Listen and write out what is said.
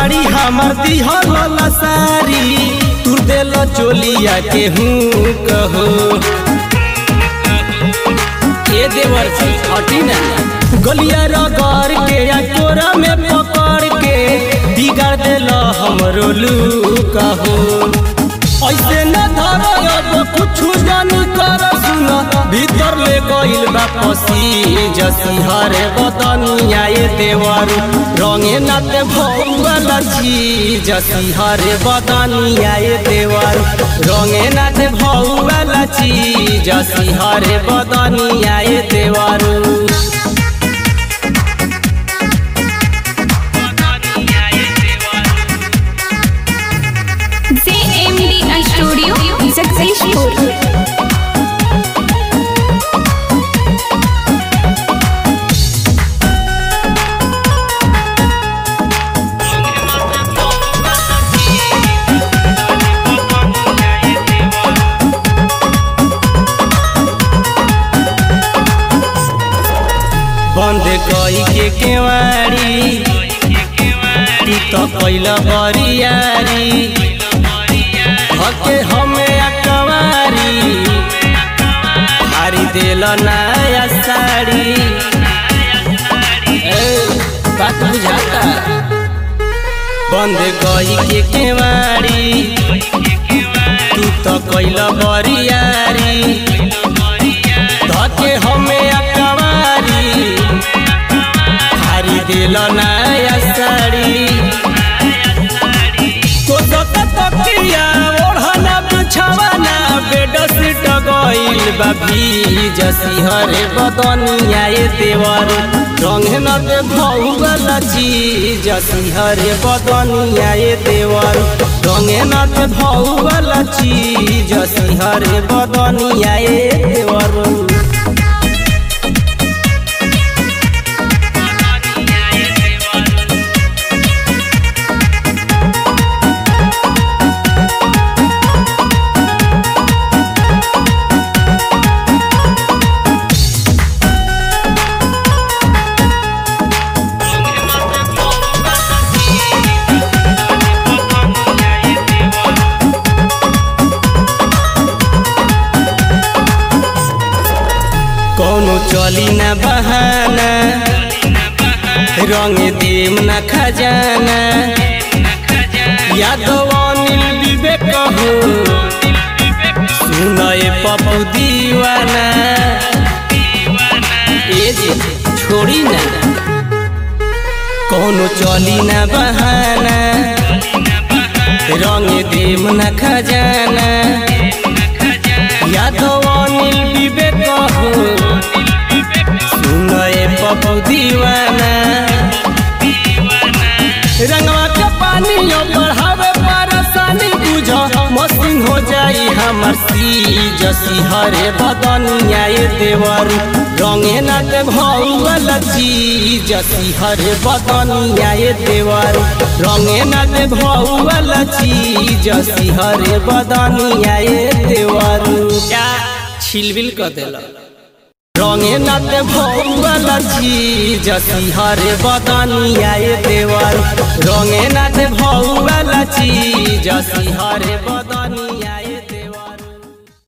साड़ी हमर दिहल सारी तू दिल चोलिया के हूँ कहो ए देवर जी हटी ना गलिया रगड़ के या तोरा में पकड़ के बिगाड़ दिल हमरो लू कहो ऐसे न धर अब कुछ जानी कर सुन भीतर ले गइल बा पसी जसी हरे बदनिया ये देवर रंगे नाते भौवल छी जसी हरे बदनिया ये देवर रंगे नाते भौवल छी जसी हरे बदनिया ये देवर JMD Studio Successful. बंद कई के केवाड़ी तू तो कैल बरियारी हके हमें अकवारी हारी दिल नया साड़ी ए बात बुझाता बंद कई के केवाड़ी तू तो कैल बरियारी धके हमें अकवारी हारी दिल नया साड़ी तो सत तकिया ओढ़ना बिछावना बेड सीट गइल बा जसी हरे बदनिया ये देवर रंग न दे भौगल जी जसी हरे बदनिया ये देवर रंग न दे भौगल जी जसी हरे बदनिया ये देवर कौनो चली न बहाना रंग देम न खजाना यादव अनिल विवेक हो सुनए पप्पू दीवाना ए जी छोड़ी ना कौनो चली न बहाना रंग देम न खजाना यादव अनिल विवेक हो सुनए पप्पू दीवाना रंगवा के पानी बढ़ावे परेशानी बुझ मसिंग हो जाई हमर सी जसी हरे बदनिया ये देवर रंगे न के भौवल जी जसी हरे बदनिया ये देवर रंगे न के भौवल जी जसी हरे बदनिया ये देवर क्या छिलबिल कर देला रंगे नाते भौवल जी जसी हरे बदनिया ये देवर रंगे नाते भौवल जी जसी हरे बदन